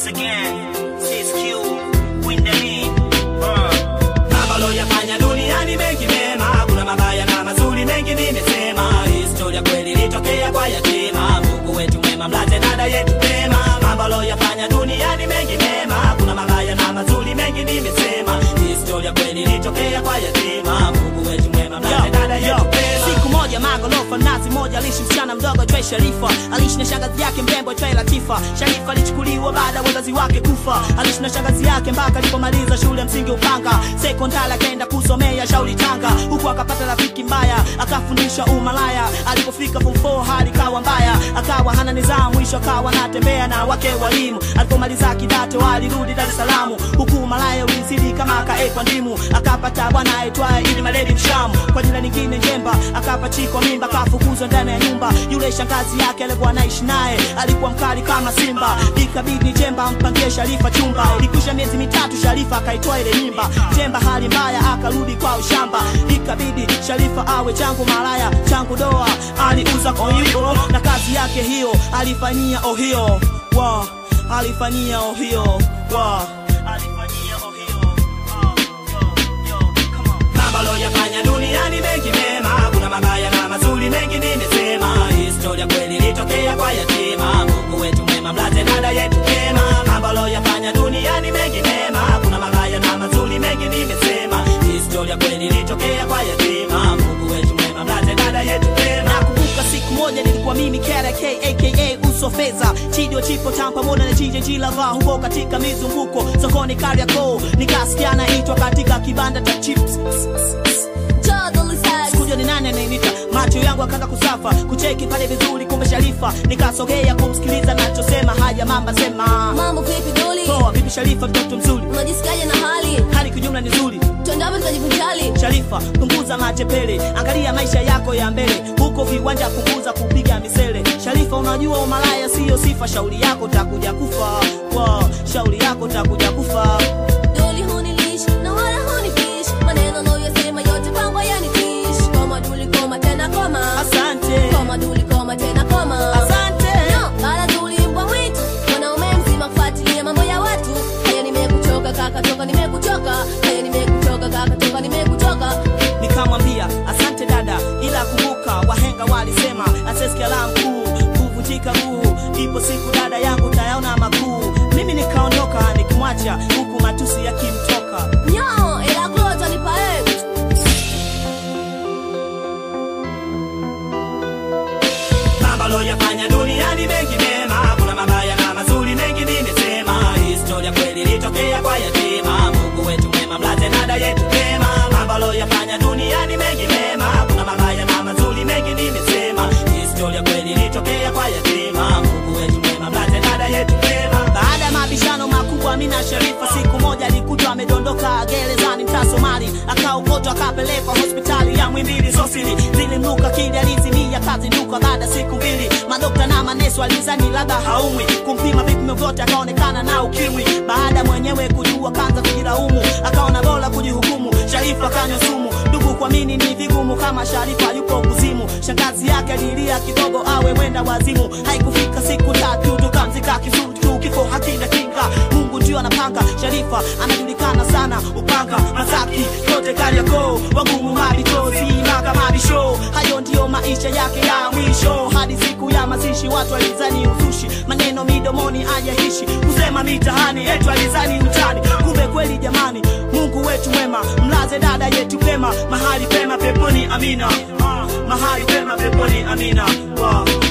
once again, CSQ, win the lead. Uh. Mambo loyafanya duniani mengi mema, kuna mabaya na mazuri mengi nimesema. Historia kweli ilitokea kwa yatima, Mungu wetu mwema, mlaze dada yetu pema. Mambo loyafanya duniani mengi mema, kuna mabaya na mazuri mengi nimesema. Historia kweli ilitokea kwa yatima, Mungu wetu mwema, mlaze dada yetu pema. Siku moja magorofa nazi moja aliishi msichana mdogo aitwaye Sharifa. Aliishi na shangazi yake mrembo aitwaye Latifa. Sharifa alichukuliwa baada ya wazazi wake kufa. Aliishi na shangazi yake mpaka alipomaliza shule ya msingi Upanga. Sekondari akaenda kusomea Shauri Tanga, huku akapata rafiki mbaya akafundisha umalaya. Alipofika form 4 hali kawa mbaya, akawa hana nidhamu, mwisho akawa anatembea na wake walimu. Alipomaliza kidato alirudi Dar es Salaam, huku umalaya ulizidi kama akaekwa ndimu. Akapata bwana aitwaye Idi Maledi Mshamu, kwa jina lingine Njemba. Akapachikwa mimba, kafukuzwa ndani ya nyumba. Yule shangazi yake alikuwa anaishi naye alikuwa mkali kama simba, ikabidi Njemba ampangie Sharifa chumba. Ilikwisha miezi mitatu, Sharifa akaitoa ile mimba. Njemba hali mbaya, akarudi kwa ushamba, ikabidi Sharifa awe changu malaya, changu doa. Aliuza koibo na kazi yake hiyo alifanyia ohio wa alifanyia ohio wa alifanyia ohio Oh, yo, yo, come on. Mambo loyafanya duniani mengi mema, kuna mabaya na mazuri mengi nimesema. Historia kweli ilitokea kwa yatima, Mungu wetu mwema, mlaze dada yetu pema. Mambo loyafanya duniani mengi mema, kuna mabaya na mazuri mengi nimesema. Historia kweli ilitokea kwa yatima, Mungu wetu mwema, mlaze dada yetu pema. nakumbuka siku moja nilikuwa mimi KRK aka uso fedha chidio chipo tam pamoja na JJG lava huko katika mizunguko sokoni Kariakoo nikasikia naitwa katika kibanda cha chips Sikujua ni nani anayenita, macho yangu akaanza kusafa, kucheki pale vizuri, kumbe Sharifa. Nikasogea kumsikiliza nachosema, haya mamba sema. Mambo vipi doli? Poa, vipi Sharifa, mtoto mzuri, Unajisikiaje na hali? hali kijumla ni nzuri. Twende hapo tukajivinjari. Sharifa, punguza matepele, angalia maisha yako ya mbele, huko viwanja punguza kupiga misele. Sharifa, unajua umalaya siyo sifa, shauri yako takuja kufa, wow, shauri yako takuja kufa. Doli hunilishi na wala hunifishi. Maneno unayoyasema yote kwangu yanitishi. Koma duli koma tena koma. Asante, Koma duli koma tena koma. asante. No, mara duli mbwa mwitu. Mwanaume mzima kufuatilia mambo ya watu. Haya nimekuchoka kaka toka nimekuchoka. Haya nimekuchoka kaka toka nimekuchoka. nikamwambia asante dada, ila kumbuka wahenga walisema asesikia la mkuu kuvunjika guu, ipo siku dada yangu tayaona makuu. Mimi nikaondoka nikimwacha huku matusi yakimtoka. Nyo, ila glota nipa ex. Mambo loyafanya duniani mengi mema, kuna mabaya na mazuri mengi nimesema. Historia kweli ilitokea kwa yatima, Mungu wetu mwema, mlaze dada yetu pema. Mambo loyafanya duniani mengi mema, kuna mabaya na mazuri mengi nimesema. Historia kweli ilitokea kwa yatima, Mungu wetu mwema, mlaze dada yetu pema. Baada ya mabishano makubwa, Amina Sharifa siku moja alikutwa amedondoka gerezani mtaa Somali, akaokotwa akapelekwa hospitali ya Mwimbili Sosili. Zilimnuka kili alizimia kazi nduka. Baada ya siku mbili, madokta na maneso alizani labda haumwi, kumpima vipimo vyote akaonekana na ukimwi. Baada mwenyewe kujua, kaanza kujilaumu, akaona bora kujihukumu. Sharifa kanywa sumu, ndugu kuamini ni vigumu kama Sharifa yuko kuzimu. Shangazi yake alilia kidogo awe mwenda wazimu. Haikufika siku tatu tukamzika kizuri tu, kifo hakina kinga. Mungu ndio anapanga. Sharifa anajulikana sana Upanga, Masaki, yote Kariakoo, wagumu mabitozi maka mabisho. Hayo ndiyo maisha yake ya mwisho, hadi siku ya mazishi watu walizani uzushi, maneno midomoni ajaishi kusema mitaani etu alizani utani, kumbe kweli jamani. Mungu wetu mwema, mlaze dada yetu pema, mahali pema peponi, amina. Ah, mahali pema peponi, amina. Wow.